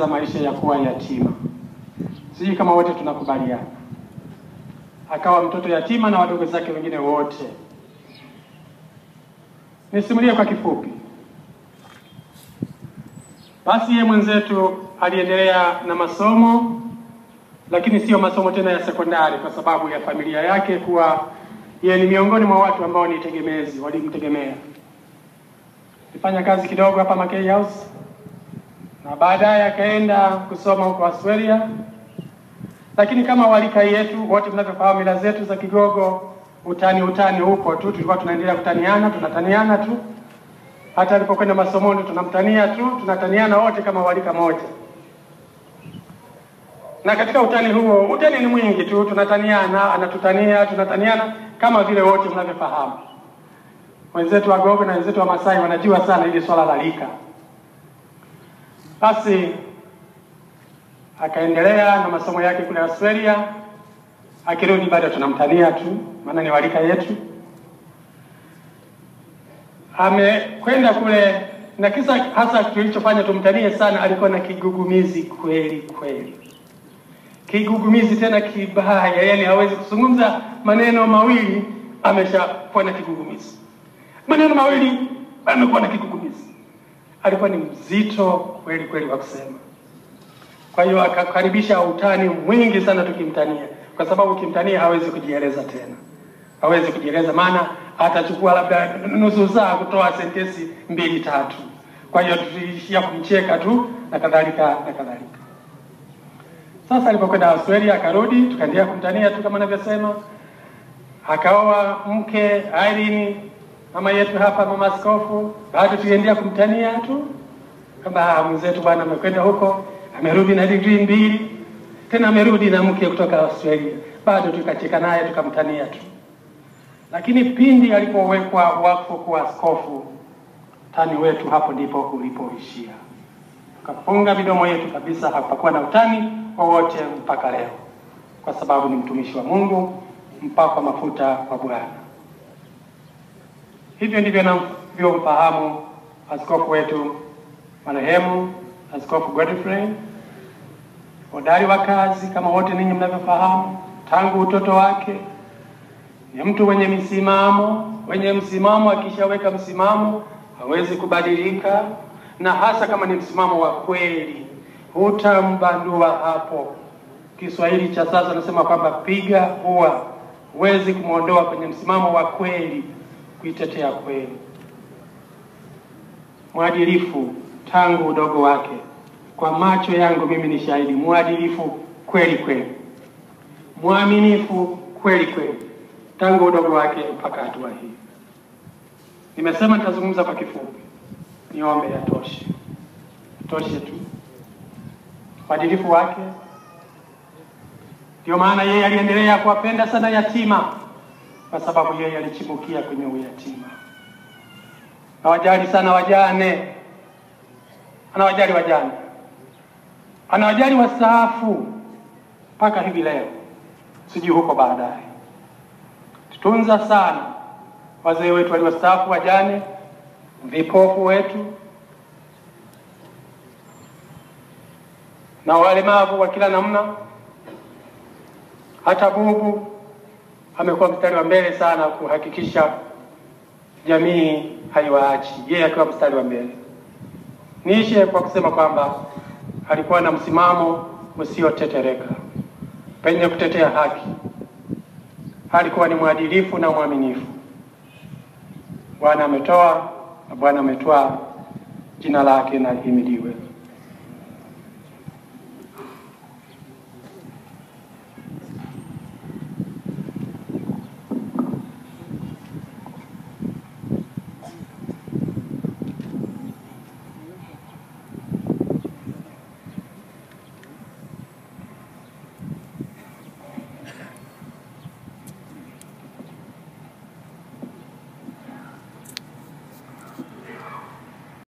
alianza maisha ya kuwa yatima. Sijui kama wote tunakubaliana. Akawa mtoto yatima na wadogo zake wengine wote. Nisimulie kwa kifupi. Basi yeye mwenzetu aliendelea na masomo, lakini sio masomo tena ya sekondari, kwa sababu ya familia yake kuwa yeye ni miongoni mwa watu ambao ni tegemezi, walimtegemea. Alifanya kazi kidogo hapa Mackay House na baadaye akaenda kusoma huko Australia. Lakini kama walika yetu wote mnavyofahamu, mila zetu za Kigogo, utani utani huko tu, tulikuwa tunaendelea kutaniana, tunataniana tu. Hata alipokwenda masomoni tunamtania tu, tunataniana wote kama walika moja. Na katika utani huo, utani ni mwingi tu, tunataniana, anatutania, tunataniana kama vile wote mnavyofahamu. Wenzetu wa Gogo na wenzetu wa Masai wanajua sana hili swala la lika. Basi akaendelea na masomo yake kule Australia, akirudi bado tunamtania tu, maana ni walika yetu. Amekwenda kule na kisa hasa kilichofanya tumtanie sana, alikuwa na kigugumizi kweli kweli, kigugumizi tena kibaya, yani hawezi kuzungumza maneno mawili, ameshakuwa na kigugumizi. Maneno mawili amekuwa na kigugumizi. Alikuwa ni mzito kweli kweli wa kusema. Kwa hiyo akakaribisha utani mwingi sana tukimtania, kwa sababu ukimtania hawezi kujieleza tena, hawezi kujieleza, maana atachukua labda nusu saa kutoa sentensi mbili tatu. Kwa hiyo tuliishia kumcheka tu na kadhalika na kadhalika. Sasa alipokwenda Australia akarudi, tukaendelea kumtania tu kama anavyosema, akaoa mke Irene, mama yetu hapa, mama askofu, bado tuliendelea kumtania tu kama mwenzetu bwana amekwenda huko amerudi na digrii mbili, tena amerudi na mke kutoka Australia, bado tukacheka naye tukamtania tu. Lakini pindi alipowekwa wakfu kuwa askofu, utani wetu hapo ndipo ulipoishia. Tukafunga midomo yetu kabisa, hapakuwa na utani wowote mpaka leo, kwa sababu ni mtumishi wa Mungu, mpakwa mafuta wa Bwana. Hivyo ndivyo navyomfahamu askofu wetu marehemu Askofu Godfrey, hodari wa kazi kama wote ninyi mnavyofahamu, tangu utoto wake. Ni mtu mwenye misimamo, mwenye msimamo. Akishaweka msimamo hawezi kubadilika, na hasa kama ni msimamo wa kweli, hutambandua hapo. Kiswahili cha sasa nasema kwamba piga huwa, huwezi kumwondoa kwenye msimamo wa kweli, kuitetea kweli. Mwadilifu tangu udogo wake. Kwa macho yangu mimi ni shahidi, mwadilifu kweli kweli, mwaminifu kweli kweli, tangu udogo wake mpaka hatua hii. Nimesema nitazungumza kwa kifupi, niombe yatoshe, toshe tu uadilifu wake. Ndio maana yeye aliendelea kuwapenda sana yatima, kwa sababu yeye alichibukia kwenye uyatima. Hawajali sana wajane anawajali wajane, anawajali wastaafu mpaka hivi leo, sijui huko baadaye. Tutunza sana wazee wetu waliostaafu, wajane, vipofu wetu na walemavu wa kila namna. Hata bubu amekuwa mstari wa mbele sana kuhakikisha jamii haiwaachi, yeye akiwa mstari wa mbele. Niishe kwa kusema kwamba alikuwa na msimamo usiotetereka penye kutetea haki. Alikuwa ni mwadilifu na mwaminifu. Bwana ametoa na Bwana ametwaa, jina lake na lihimidiwe.